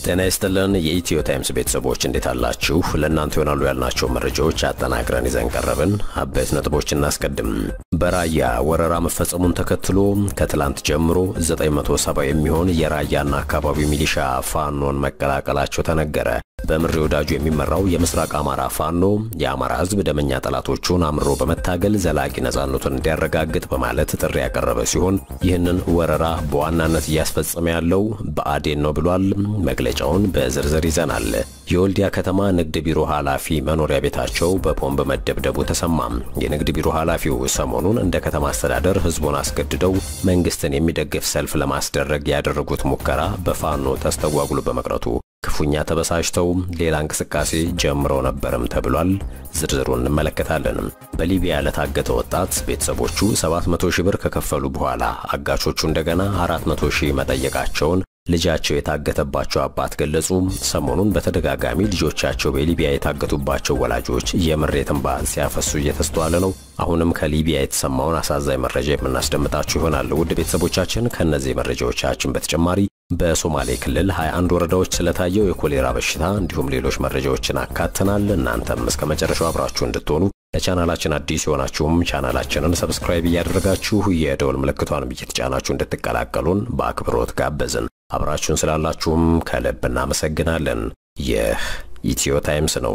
ጤና ይስጥልን የኢትዮ ታይምስ ቤተሰቦች እንዴት አላችሁ? ለእናንተ ይሆናሉ ያልናቸው መረጃዎች አጠናቅረን ይዘን ቀረብን። አበይት ነጥቦች እናስቀድም። በራያ ወረራ መፈጸሙን ተከትሎ ከትላንት ጀምሮ 970 የሚሆን የራያና አካባቢው ሚሊሻ ፋኖን መቀላቀላቸው ተነገረ። በምሬ ወዳጁ የሚመራው የምስራቅ አማራ ፋኖ የአማራ ሕዝብ ደመኛ ጠላቶቹን አምሮ በመታገል ዘላቂ ነጻነቱን እንዲያረጋግጥ በማለት ጥሪ ያቀረበ ሲሆን ይህንን ወረራ በዋናነት እያስፈጸመ ያለው ብአዴን ነው ብሏል። መግለጫውን በዝርዝር ይዘናል። የወልዲያ ከተማ ንግድ ቢሮ ኃላፊ መኖሪያ ቤታቸው በቦምብ መደብደቡ ተሰማ። የንግድ ቢሮ ኃላፊው ሰሞኑን እንደ ከተማ አስተዳደር ሕዝቡን አስገድደው መንግስትን የሚደግፍ ሰልፍ ለማስደረግ ያደረጉት ሙከራ በፋኖ ተስተጓጉሎ በመቅረቱ ክፉኛ ተበሳጭተው ሌላ እንቅስቃሴ ጀምረው ነበርም ተብሏል። ዝርዝሩን እንመለከታለን። በሊቢያ ለታገተ ወጣት ቤተሰቦቹ 700 ሺህ ብር ከከፈሉ በኋላ አጋቾቹ እንደገና 400 ሺህ መጠየቃቸውን ልጃቸው የታገተባቸው አባት ገለጹ። ሰሞኑን በተደጋጋሚ ልጆቻቸው በሊቢያ የታገቱባቸው ወላጆች የምሬት እንባ ሲያፈሱ እየተስተዋለ ነው። አሁንም ከሊቢያ የተሰማውን አሳዛኝ መረጃ የምናስደምጣችሁ ይሆናል። ውድ ቤተሰቦቻችን ከእነዚህ መረጃዎቻችን በተጨማሪ በሶማሌ ክልል 21 ወረዳዎች ስለታየው የኮሌራ በሽታ እንዲሁም ሌሎች መረጃዎችን አካተናል። እናንተም እስከ መጨረሻው አብራችሁ እንድትሆኑ ለቻናላችን አዲስ የሆናችሁም ቻናላችንን ሰብስክራይብ እያደረጋችሁ የደወል ምልክቷንም እየተጫናችሁ እንድትቀላቀሉን በአክብሮት ጋበዝን። አብራችሁን ስላላችሁም ከልብ እናመሰግናለን። ይህ ኢትዮ ታይምስ ነው።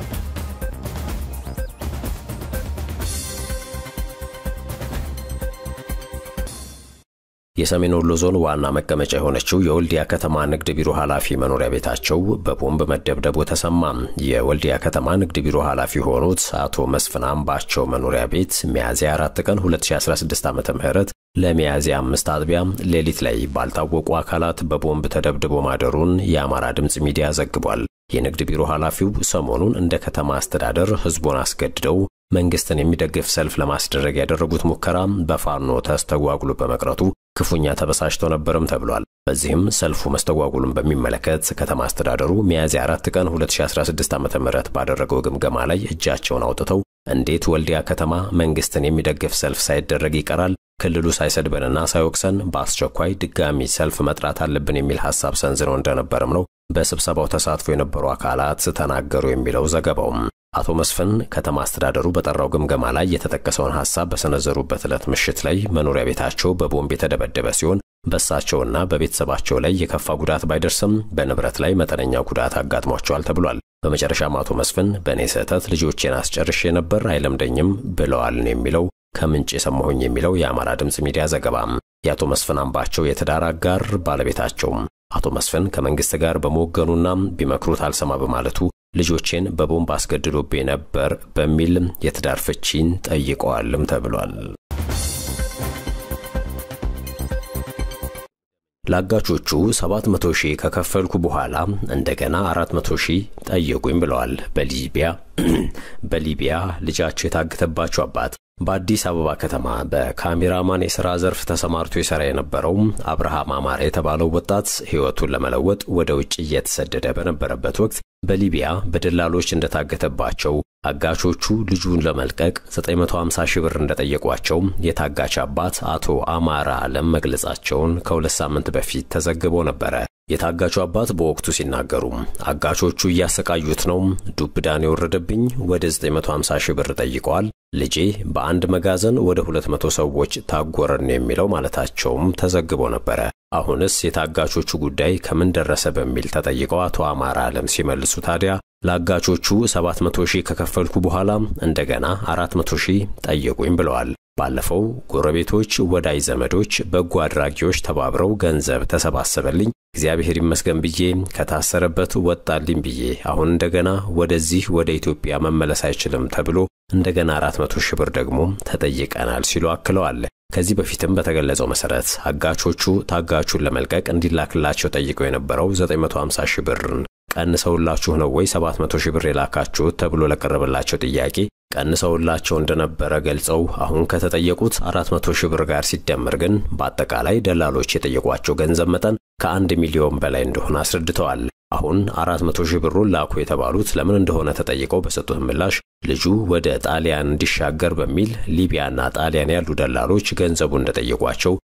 የሰሜን ወሎ ዞን ዋና መቀመጫ የሆነችው የወልዲያ ከተማ ንግድ ቢሮ ኃላፊ መኖሪያ ቤታቸው በቦምብ መደብደቡ ተሰማ። የወልዲያ ከተማ ንግድ ቢሮ ኃላፊ የሆኑት አቶ መስፍን አምባቸው መኖሪያ ቤት ሚያዝያ 4 ቀን 2016 ዓ.ም ለሚያዝያ አምስት አጥቢያ ሌሊት ላይ ባልታወቁ አካላት በቦምብ ተደብድቦ ማደሩን የአማራ ድምፅ ሚዲያ ዘግቧል። የንግድ ቢሮ ኃላፊው ሰሞኑን እንደ ከተማ አስተዳደር ሕዝቡን አስገድደው መንግስትን የሚደግፍ ሰልፍ ለማስደረግ ያደረጉት ሙከራ በፋኖ ተስተጓጉሎ በመቅረቱ ክፉኛ ተበሳጭተው ነበርም ተብሏል። በዚህም ሰልፉ መስተጓጉሉን በሚመለከት ከተማ አስተዳደሩ ሚያዝያ 4 ቀን 2016 ዓ.ም ባደረገው ግምገማ ላይ እጃቸውን አውጥተው እንዴት ወልዲያ ከተማ መንግስትን የሚደግፍ ሰልፍ ሳይደረግ ይቀራል? ክልሉ ሳይሰድበንና ሳይወቅሰን በአስቸኳይ ድጋሚ ሰልፍ መጥራት አለብን የሚል ሐሳብ ሰንዝረው እንደነበርም ነው በስብሰባው ተሳትፎ የነበሩ አካላት ተናገሩ የሚለው ዘገባውም። አቶ መስፍን ከተማ አስተዳደሩ በጠራው ግምገማ ላይ የተጠቀሰውን ሐሳብ በሰነዘሩበት ዕለት ምሽት ላይ መኖሪያ ቤታቸው በቦምብ የተደበደበ ሲሆን በእሳቸውና በቤተሰባቸው ላይ የከፋ ጉዳት ባይደርስም በንብረት ላይ መጠነኛ ጉዳት አጋጥሟቸዋል ተብሏል። በመጨረሻም አቶ መስፍን በእኔ ስህተት ልጆቼን አስጨርሼ ነበር አይለምደኝም ብለዋል ነው የሚለው ከምንጭ የሰማሁኝ የሚለው የአማራ ድምፅ ሚዲያ ዘገባም። የአቶ መስፍን አምባቸው የትዳር አጋር ባለቤታቸውም አቶ መስፍን ከመንግስት ጋር በመወገኑና ቢመክሩት አልሰማ በማለቱ ልጆቼን በቦምብ አስገድዶብኝ ነበር በሚል የትዳር ፍቺን ጠይቀዋልም ተብሏል። ለአጋቾቹ 700 ሺህ ከከፈልኩ በኋላ እንደገና 400 ሺህ ጠየቁኝ ብለዋል። በሊቢያ በሊቢያ ልጃቸው የታገተባቸው አባት በአዲስ አበባ ከተማ በካሜራማን የሥራ ዘርፍ ተሰማርቶ ይሠራ የነበረው አብርሃም አማረ የተባለው ወጣት ሕይወቱን ለመለወጥ ወደ ውጭ እየተሰደደ በነበረበት ወቅት በሊቢያ በደላሎች እንደታገተባቸው አጋቾቹ ልጁን ለመልቀቅ 950 ሺህ ብር እንደጠየቋቸው የታጋች አባት አቶ አማራ አለም መግለጻቸውን ከሁለት ሳምንት በፊት ተዘግቦ ነበረ። የታጋቹ አባት በወቅቱ ሲናገሩ አጋቾቹ እያሰቃዩት ነው፣ ዱብዳን የወረደብኝ ወደ 950 ሺህ ብር ጠይቀዋል። ልጄ በአንድ መጋዘን ወደ 200 ሰዎች ታጎረን የሚለው ማለታቸውም ተዘግቦ ነበረ። አሁንስ የታጋቾቹ ጉዳይ ከምን ደረሰ በሚል ተጠይቀው አቶ አማራ አለም ሲመልሱ ታዲያ ለአጋቾቹ 700 ሺህ ከከፈልኩ በኋላ እንደገና 400 ሺህ ጠየቁኝ ብለዋል። ባለፈው ጎረቤቶች፣ ወዳጅ ዘመዶች፣ በጎ አድራጊዎች ተባብረው ገንዘብ ተሰባሰበልኝ እግዚአብሔር ይመስገን ብዬ ከታሰረበት ወጣልኝ ብዬ አሁን እንደገና ወደዚህ ወደ ኢትዮጵያ መመለስ አይችልም ተብሎ እንደገና 400 ሺህ ብር ደግሞ ተጠይቀናል ሲሉ አክለዋል። ከዚህ በፊትም በተገለጸው መሰረት አጋቾቹ ታጋቹን ለመልቀቅ እንዲላክላቸው ጠይቀው የነበረው 950 ሺህ ብርን ቀንሰውላችሁ ነው ወይ 700 ሺህ ብር የላካችሁት ተብሎ ለቀረበላቸው ጥያቄ ቀንሰውላቸው እንደነበረ ገልጸው አሁን ከተጠየቁት 400 ሺህ ብር ጋር ሲደመር ግን በአጠቃላይ ደላሎች የጠየቋቸው ገንዘብ መጠን ከአንድ ሚሊዮን በላይ እንደሆነ አስረድተዋል። አሁን 400 ሺህ ብሩን ላኩ የተባሉት ለምን እንደሆነ ተጠይቀው በሰጡት ምላሽ ልጁ ወደ ጣሊያን እንዲሻገር በሚል ሊቢያና ጣሊያን ያሉ ደላሎች ገንዘቡ እንደጠየቋቸው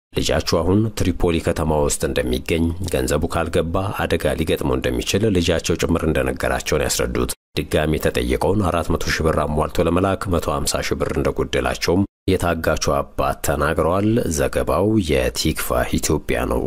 ልጃችሁ አሁን ትሪፖሊ ከተማ ውስጥ እንደሚገኝ፣ ገንዘቡ ካልገባ አደጋ ሊገጥመው እንደሚችል ልጃቸው ጭምር እንደነገራቸውን ያስረዱት ድጋሚ የተጠየቀውን 400 ሺህ ብር አሟልቶ ለመላክ 150 ሺህ ብር እንደጎደላቸውም የታጋቹ አባት ተናግረዋል። ዘገባው የቲክቫህ ኢትዮጵያ ነው።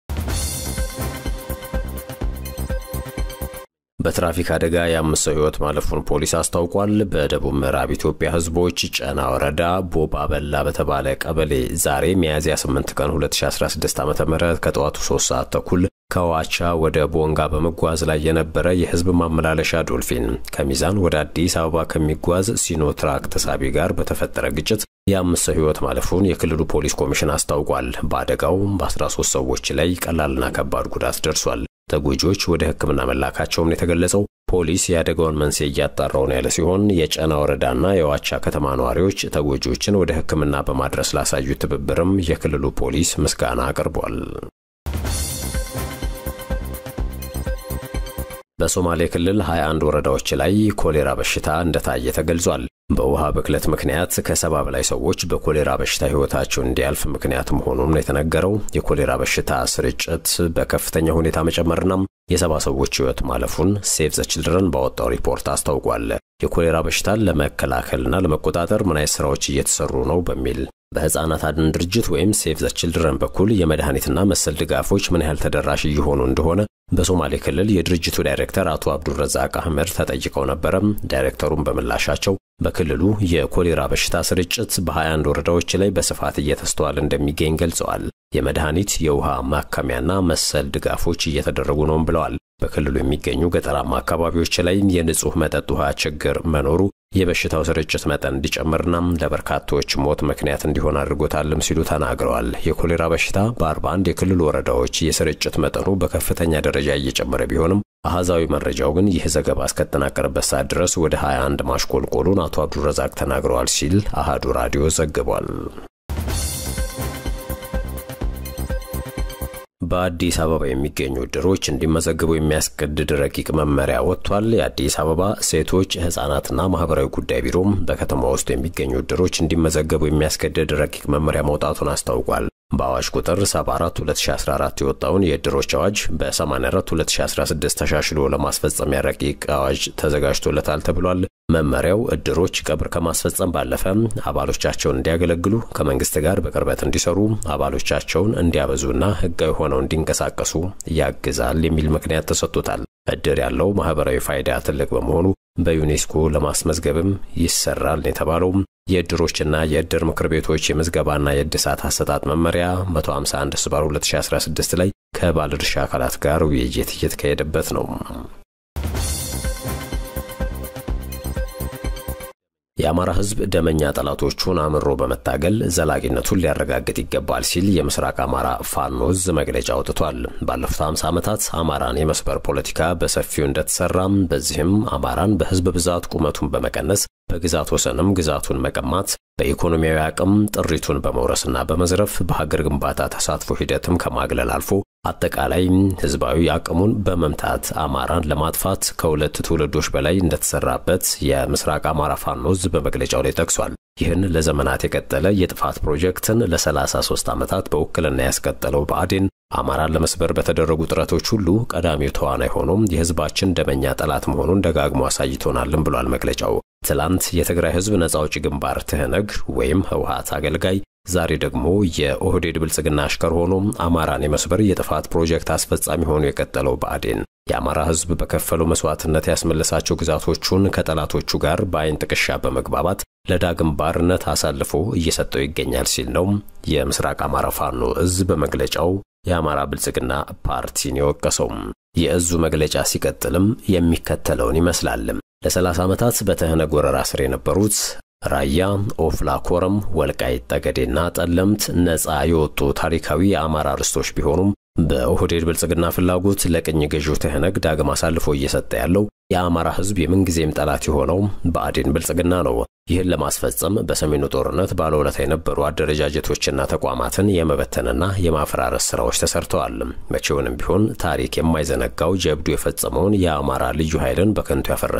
በትራፊክ አደጋ የአምስት ሰው ሕይወት ማለፉን ፖሊስ አስታውቋል። በደቡብ ምዕራብ ኢትዮጵያ ሕዝቦች ጨና ወረዳ ቦባ በላ በተባለ ቀበሌ ዛሬ ሚያዝያ 8 ቀን 2016 ዓ ም ከጠዋቱ 3 ሰዓት ተኩል ከዋቻ ወደ ቦንጋ በመጓዝ ላይ የነበረ የህዝብ ማመላለሻ ዶልፊን ከሚዛን ወደ አዲስ አበባ ከሚጓዝ ሲኖትራክ ተሳቢ ጋር በተፈጠረ ግጭት የአምስት ሰው ሕይወት ማለፉን የክልሉ ፖሊስ ኮሚሽን አስታውቋል። በአደጋው በ13 ሰዎች ላይ ቀላልና ከባድ ጉዳት ደርሷል። ተጎጂዎች ወደ ሕክምና መላካቸውም የተገለጸው ፖሊስ የአደጋውን መንስኤ እያጣራው ነው ያለ ሲሆን የጨና ወረዳና የዋቻ ከተማ ነዋሪዎች ተጎጂዎችን ወደ ሕክምና በማድረስ ላሳዩ ትብብርም የክልሉ ፖሊስ ምስጋና አቅርቧል። በሶማሌ ክልል 21 ወረዳዎች ላይ ኮሌራ በሽታ እንደታየ ተገልጿል። በውሃ ብክለት ምክንያት ከሰባ በላይ ሰዎች በኮሌራ በሽታ ሕይወታቸው እንዲያልፍ ምክንያት መሆኑን ነው የተነገረው። የኮሌራ በሽታ ስርጭት በከፍተኛ ሁኔታ መጨመርና የሰባ ሰዎች ሕይወት ማለፉን ሴቭ ዘ ችልድረን ባወጣው ሪፖርት አስታውቋል። የኮሌራ በሽታን ለመከላከልና ለመቆጣጠር ምን አይነት ስራዎች እየተሰሩ ነው በሚል በሕፃናት አድን ድርጅት ወይም ሴቭ ዘ ችልድረን በኩል የመድኃኒትና መሰል ድጋፎች ምን ያህል ተደራሽ እየሆኑ እንደሆነ በሶማሌ ክልል የድርጅቱ ዳይሬክተር አቶ አብዱረዛቅ አህመድ ተጠይቀው ነበረ። ዳይሬክተሩም በምላሻቸው በክልሉ የኮሌራ በሽታ ስርጭት በ21 ወረዳዎች ላይ በስፋት እየተስተዋለ እንደሚገኝ ገልጸዋል። የመድኃኒት የውሃ ማከሚያና መሰል ድጋፎች እየተደረጉ ነውም ብለዋል። በክልሉ የሚገኙ ገጠራማ አካባቢዎች ላይ የንጹህ መጠጥ ውሃ ችግር መኖሩ የበሽታው ስርጭት መጠን እንዲጨምርና ለበርካቶች ሞት ምክንያት እንዲሆን አድርጎታልም ሲሉ ተናግረዋል። የኮሌራ በሽታ በ41 የክልሉ ወረዳዎች የስርጭት መጠኑ በከፍተኛ ደረጃ እየጨመረ ቢሆንም አሃዛዊ መረጃው ግን ይህ ዘገባ እስከተጠናቀረበት ሰዓት ድረስ ወደ 21 ማሽቆልቆሉን አቶ አብዱረዛቅ ተናግረዋል ሲል አሃዱ ራዲዮ ዘግቧል። በአዲስ አበባ የሚገኙ እድሮች እንዲመዘግቡ የሚያስገድድ ረቂቅ መመሪያ ወጥቷል። የአዲስ አበባ ሴቶች ሕፃናትና ማህበራዊ ጉዳይ ቢሮም በከተማ ውስጥ የሚገኙ እድሮች እንዲመዘገቡ የሚያስገድድ ረቂቅ መመሪያ መውጣቱን አስታውቋል። በአዋጅ ቁጥር 74 2014 የወጣውን የእድሮች አዋጅ በ84 2016 ተሻሽሎ ለማስፈጸሚያ ረቂቅ አዋጅ ተዘጋጅቶለታል ተብሏል። መመሪያው እድሮች ቀብር ከማስፈጸም ባለፈ አባሎቻቸውን እንዲያገለግሉ፣ ከመንግስት ጋር በቅርበት እንዲሰሩ፣ አባሎቻቸውን እንዲያበዙና ህጋዊ ሆነው እንዲንቀሳቀሱ ያግዛል የሚል ምክንያት ተሰጥቶታል። እድር ያለው ማህበራዊ ፋይዳ ትልቅ በመሆኑ በዩኔስኮ ለማስመዝገብም ይሰራል የተባለው የእድሮችና የእድር ምክር ቤቶች የምዝገባና የእድሳት አሰጣጥ መመሪያ 151 ስባር 2016 ላይ ከባለድርሻ አካላት ጋር ውይይት እየተካሄደበት ነው። የአማራ ህዝብ ደመኛ ጠላቶቹን አምሮ በመታገል ዘላቂነቱን ሊያረጋግጥ ይገባል ሲል የምስራቅ አማራ ፋኖ ዕዝ መግለጫ አውጥቷል። ባለፉት 50 ዓመታት አማራን የመስበር ፖለቲካ በሰፊው እንደተሰራም፣ በዚህም አማራን በህዝብ ብዛት ቁመቱን በመቀነስ በግዛት ወሰንም ግዛቱን መቀማት በኢኮኖሚያዊ አቅም ጥሪቱን በመውረስና በመዝረፍ በሀገር ግንባታ ተሳትፎ ሂደትም ከማግለል አልፎ አጠቃላይ ህዝባዊ አቅሙን በመምታት አማራን ለማጥፋት ከሁለት ትውልዶች በላይ እንደተሰራበት የምስራቅ አማራ ፋኖ ዕዝ በመግለጫው ላይ ጠቅሷል። ይህን ለዘመናት የቀጠለ የጥፋት ፕሮጀክትን ለ33 ዓመታት በውክልና ያስቀጠለው ብአዴን አማራን ለመስበር በተደረጉ ጥረቶች ሁሉ ቀዳሚው ተዋናይ ሆኖም የህዝባችን ደመኛ ጠላት መሆኑን ደጋግሞ አሳይቶናልም ብሏል መግለጫው። ትላንት የትግራይ ህዝብ ነጻ አውጪ ግንባር ትህነግ ወይም ህወሓት አገልጋይ ዛሬ ደግሞ የኦህዴድ ብልጽግና አሽከር ሆኖ አማራን የመስበር የጥፋት ፕሮጀክት አስፈጻሚ ሆኖ የቀጠለው ብአዴን የአማራ ህዝብ በከፈለው መስዋዕትነት ያስመለሳቸው ግዛቶቹን ከጠላቶቹ ጋር በአይን ጥቅሻ በመግባባት ለዳግም ባርነት አሳልፎ እየሰጠው ይገኛል ሲል ነው የምስራቅ አማራ ፋኖ ዕዝ በመግለጫው የአማራ ብልጽግና ፓርቲን የወቀሰው። የዕዙ መግለጫ ሲቀጥልም የሚከተለውን ይመስላል። ለ30 ዓመታት በትህነግ ወረራ ስር የነበሩት ራያ፣ ኦፍላ፣ ኮረም፣ ወልቃይት ጠገዴና ጠለምት ነፃ የወጡ ታሪካዊ የአማራ ርስቶች ቢሆኑም በኦህዴድ ብልጽግና ፍላጎት ለቅኝ ገዢው ትህነግ ዳግም አሳልፎ እየሰጠ ያለው የአማራ ህዝብ የምንጊዜም ጠላት የሆነው ብአዴን ብልጽግና ነው። ይህን ለማስፈጸም በሰሜኑ ጦርነት ባለውለታ የነበሩ አደረጃጀቶችና ተቋማትን የመበተንና የማፈራረስ ስራዎች ተሰርተዋል። መቼውንም ቢሆን ታሪክ የማይዘነጋው ጀብዱ የፈጸመውን የአማራ ልዩ ኃይልን በከንቱ ያፈረሰው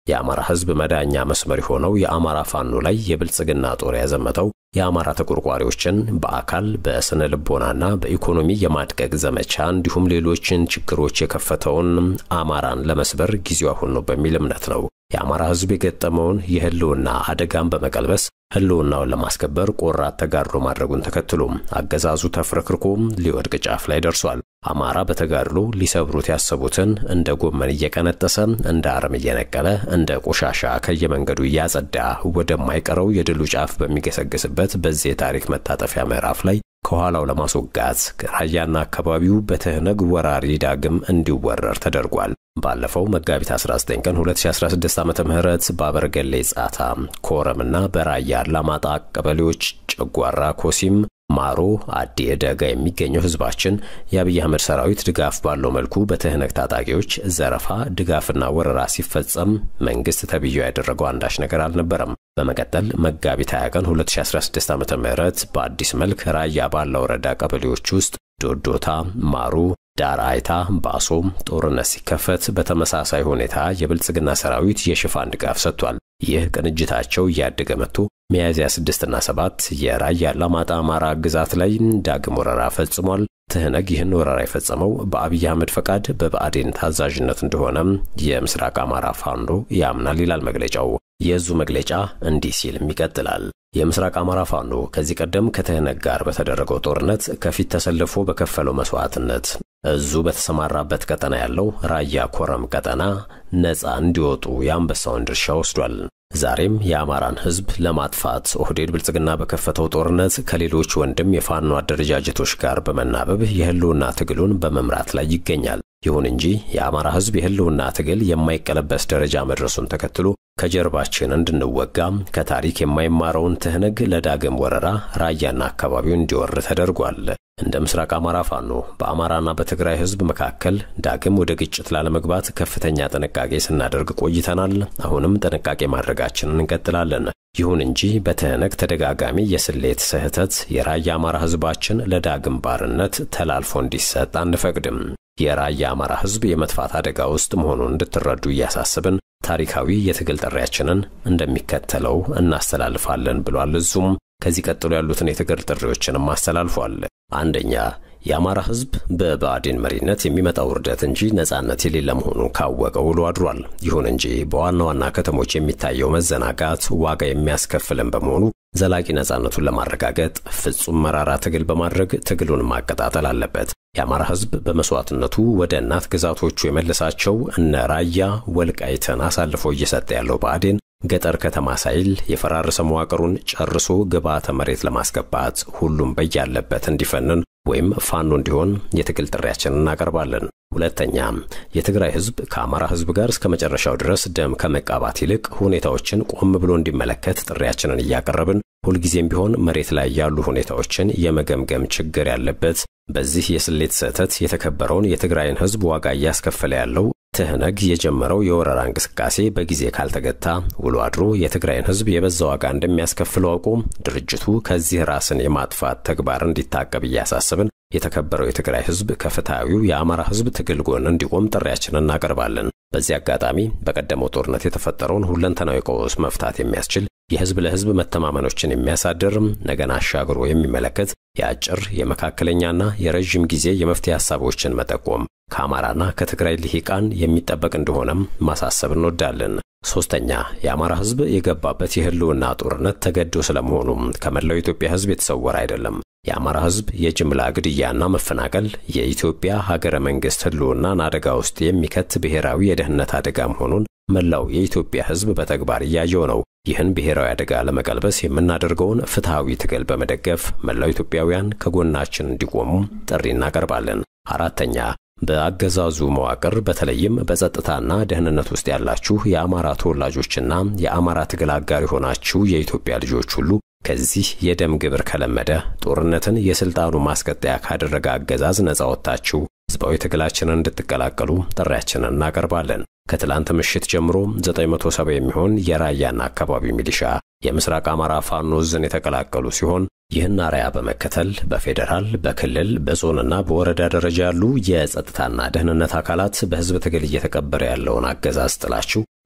የአማራ ሕዝብ መዳኛ መስመር የሆነው የአማራ ፋኖ ላይ የብልጽግና ጦር ያዘመተው የአማራ ተቆርቋሪዎችን በአካል በስነ ልቦናና በኢኮኖሚ የማድቀቅ ዘመቻ እንዲሁም ሌሎችን ችግሮች የከፈተውን አማራን ለመስበር ጊዜው አሁን ነው በሚል እምነት ነው። የአማራ ሕዝብ የገጠመውን የህልውና አደጋን በመቀልበስ ህልውናውን ለማስከበር ቆራት ተጋድሎ ማድረጉን ተከትሎ አገዛዙ ተፍረክርኮ ሊወድቅ ጫፍ ላይ ደርሷል። አማራ በተጋድሎ ሊሰብሩት ያሰቡትን እንደ ጎመን እየቀነጠሰ እንደ አረም እየነቀለ እንደ ቆሻሻ ከየመንገዱ እያጸዳ ወደማይቀረው የድሉ ጫፍ በሚገሰግስበት በዚህ የታሪክ መታጠፊያ ምዕራፍ ላይ ከኋላው ለማስወጋት ራያና አካባቢው በትህነግ ወራሪ ዳግም እንዲወረር ተደርጓል። ባለፈው መጋቢት 19 ቀን 2016 ዓ ም በአበርገሌ ጻታ፣ ኮረምና በራያ አላማጣ ቀበሌዎች ጨጓራ፣ ኮሲም ማሮ አዲ ደጋ የሚገኘው ህዝባችን የአብይ አህመድ ሰራዊት ድጋፍ ባለው መልኩ በትህነግ ታጣቂዎች ዘረፋ፣ ድጋፍና ወረራ ሲፈጸም መንግስት ተብዬው ያደረገው አንዳች ነገር አልነበረም። በመቀጠል መጋቢት 20 ቀን 2016 ዓ ም በአዲስ መልክ ራያ ባላ ወረዳ ቀበሌዎች ውስጥ ዶዶታ፣ ማሩ ዳር አይታ ባሶ ጦርነት ሲከፈት በተመሳሳይ ሁኔታ የብልጽግና ሰራዊት የሽፋን ድጋፍ ሰጥቷል። ይህ ቅንጅታቸው እያደገ መጥቶ ሚያዝያ 6 እና 7 የራያ አላማጣ አማራ ግዛት ላይ ዳግም ወረራ ፈጽሟል። ትህነግ ይህን ወረራ የፈጸመው በአብይ አህመድ ፈቃድ በብአዴን ታዛዥነት እንደሆነም የምስራቅ አማራ ፋኖ ያምናል ይላል መግለጫው። የእዙ መግለጫ እንዲህ ሲልም ይቀጥላል። የምስራቅ አማራ ፋኖ ከዚህ ቀደም ከትህነግ ጋር በተደረገው ጦርነት ከፊት ተሰልፎ በከፈለው መስዋዕትነት እዙ በተሰማራበት ቀጠና ያለው ራያ ኮረም ቀጠና ነፃ እንዲወጡ የአንበሳውን ድርሻ ወስዷል። ዛሬም የአማራን ሕዝብ ለማጥፋት ኦህዴድ ብልጽግና በከፈተው ጦርነት ከሌሎች ወንድም የፋኖ አደረጃጀቶች ጋር በመናበብ የህልውና ትግሉን በመምራት ላይ ይገኛል። ይሁን እንጂ የአማራ ሕዝብ የህልውና ትግል የማይቀለበስ ደረጃ መድረሱን ተከትሎ ከጀርባችን እንድንወጋ ከታሪክ የማይማረውን ትህነግ ለዳግም ወረራ ራያና አካባቢው እንዲወር ተደርጓል። እንደ ምስራቅ አማራ ፋኖ በአማራና በትግራይ ህዝብ መካከል ዳግም ወደ ግጭት ላለመግባት ከፍተኛ ጥንቃቄ ስናደርግ ቆይተናል። አሁንም ጥንቃቄ ማድረጋችንን እንቀጥላለን። ይሁን እንጂ በትህነግ ተደጋጋሚ የስሌት ስህተት የራያ አማራ ህዝባችን ለዳግም ባርነት ተላልፎ እንዲሰጥ አንፈቅድም። የራያ አማራ ህዝብ የመጥፋት አደጋ ውስጥ መሆኑን እንድትረዱ እያሳስብን ታሪካዊ የትግል ጥሪያችንን እንደሚከተለው እናስተላልፋለን ብሏል። እዙም ከዚህ ቀጥሎ ያሉትን የትግል ጥሪዎችንም አስተላልፏል። አንደኛ የአማራ ህዝብ በብአዴን መሪነት የሚመጣው ውርደት እንጂ ነጻነት የሌለ መሆኑን ካወቀ ውሎ አድሯል። ይሁን እንጂ በዋና ዋና ከተሞች የሚታየው መዘናጋት ዋጋ የሚያስከፍልን በመሆኑ ዘላቂ ነጻነቱን ለማረጋገጥ ፍጹም መራራ ትግል በማድረግ ትግሉን ማቀጣጠል አለበት። የአማራ ህዝብ በመስዋዕትነቱ ወደ እናት ግዛቶቹ የመለሳቸው እነ ራያ ወልቃይትን አሳልፎ እየሰጠ ያለው ብአዴን ገጠር ከተማ ሳይል የፈራረሰ መዋቅሩን ጨርሶ ግብዓተ መሬት ለማስገባት ሁሉም በያለበት እንዲፈንን ወይም ፋኖ እንዲሆን የትግል ጥሪያችንን እናቀርባለን። ሁለተኛ የትግራይ ህዝብ ከአማራ ህዝብ ጋር እስከ መጨረሻው ድረስ ደም ከመቃባት ይልቅ ሁኔታዎችን ቆም ብሎ እንዲመለከት ጥሪያችንን እያቀረብን ሁልጊዜም ቢሆን መሬት ላይ ያሉ ሁኔታዎችን የመገምገም ችግር ያለበት በዚህ የስሌት ስህተት የተከበረውን የትግራይን ህዝብ ዋጋ እያስከፈለ ያለው ትህነግ የጀመረው የወረራ እንቅስቃሴ በጊዜ ካልተገታ ውሎ አድሮ የትግራይን ህዝብ የበዛ ዋጋ እንደሚያስከፍለው አውቆ ድርጅቱ ከዚህ ራስን የማጥፋት ተግባር እንዲታቀብ እያሳስብን የተከበረው የትግራይ ህዝብ ከፍትሐዊው የአማራ ህዝብ ትግል ጎን እንዲቆም ጥሪያችንን እናቀርባለን። በዚህ አጋጣሚ በቀደመው ጦርነት የተፈጠረውን ሁለንተናዊ ቀውስ መፍታት የሚያስችል የህዝብ ለህዝብ መተማመኖችን የሚያሳድር ነገን አሻግሮ የሚመለከት የአጭር የመካከለኛና የረዥም ጊዜ የመፍትሄ ሀሳቦችን መጠቆም ከአማራና ከትግራይ ልሂቃን የሚጠበቅ እንደሆነም ማሳሰብ እንወዳለን። ሶስተኛ የአማራ ህዝብ የገባበት የህልውና ጦርነት ተገዶ ስለመሆኑም ከመላው የኢትዮጵያ ህዝብ የተሰወረ አይደለም። የአማራ ህዝብ የጅምላ ግድያና መፈናቀል የኢትዮጵያ ሀገረ መንግስት ህልውናን አደጋ ውስጥ የሚከት ብሔራዊ የደህንነት አደጋ መሆኑን መላው የኢትዮጵያ ህዝብ በተግባር እያየው ነው። ይህን ብሔራዊ አደጋ ለመቀልበስ የምናደርገውን ፍትሐዊ ትግል በመደገፍ መላው ኢትዮጵያውያን ከጎናችን እንዲቆሙ ጥሪ እናቀርባለን። አራተኛ በአገዛዙ መዋቅር በተለይም በጸጥታና ደህንነት ውስጥ ያላችሁ የአማራ ተወላጆችና የአማራ ትግል አጋር የሆናችሁ የኢትዮጵያ ልጆች ሁሉ ከዚህ የደም ግብር ከለመደ ጦርነትን የስልጣኑ ማስቀጠያ ካደረገ አገዛዝ ነጻ ወጥታችሁ ህዝባዊ ትግላችንን እንድትቀላቀሉ ጥሪያችንን እናቀርባለን። ከትላንት ምሽት ጀምሮ 970 የሚሆን የራያና አካባቢ ሚሊሻ የምስራቅ አማራ ፋኖ ዕዝን የተቀላቀሉ ሲሆን ይህን አርያ በመከተል በፌዴራል በክልል በዞንና በወረዳ ደረጃ ያሉ የጸጥታና ደህንነት አካላት በህዝብ ትግል እየተቀበረ ያለውን አገዛዝ ጥላችሁ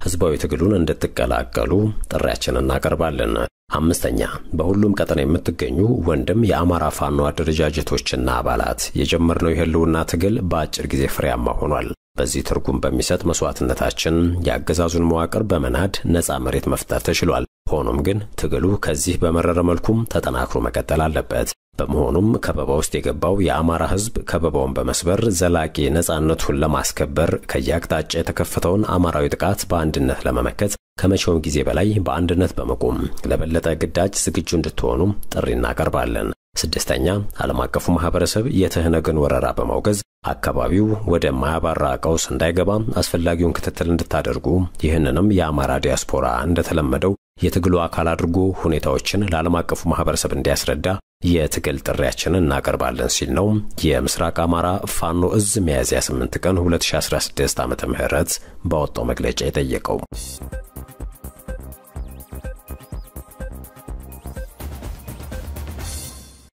ህዝባዊ ትግሉን እንድትቀላቀሉ ጥሪያችንን እናቀርባለን። አምስተኛ በሁሉም ቀጠና የምትገኙ ወንድም የአማራ ፋኖ አደረጃጀቶችና አባላት የጀመርነው የህልውና ትግል በአጭር ጊዜ ፍሬያማ ሆኗል። በዚህ ትርጉም በሚሰጥ መስዋዕትነታችን የአገዛዙን መዋቅር በመናድ ነፃ መሬት መፍጠር ተችሏል። ሆኖም ግን ትግሉ ከዚህ በመረረ መልኩም ተጠናክሮ መቀጠል አለበት። በመሆኑም ከበባ ውስጥ የገባው የአማራ ህዝብ ከበባውን በመስበር ዘላቂ ነፃነቱን ለማስከበር ከየአቅጣጫ የተከፈተውን አማራዊ ጥቃት በአንድነት ለመመከት ከመቼውም ጊዜ በላይ በአንድነት በመቆም ለበለጠ ግዳጅ ዝግጁ እንድትሆኑ ጥሪ እናቀርባለን። ስድስተኛ ዓለም አቀፉ ማህበረሰብ የትህነግን ወረራ በማውገዝ አካባቢው ወደ ማያባራ ቀውስ እንዳይገባ አስፈላጊውን ክትትል እንድታደርጉ ይህንንም የአማራ ዲያስፖራ እንደተለመደው የትግሉ አካል አድርጎ ሁኔታዎችን ለዓለም አቀፉ ማህበረሰብ እንዲያስረዳ የትግል ጥሪያችንን እናቀርባለን ሲል ነው የምስራቅ አማራ ፋኖ እዝ ሚያዝያ 8 ቀን 2016 ዓ ም ባወጣው መግለጫ የጠየቀው።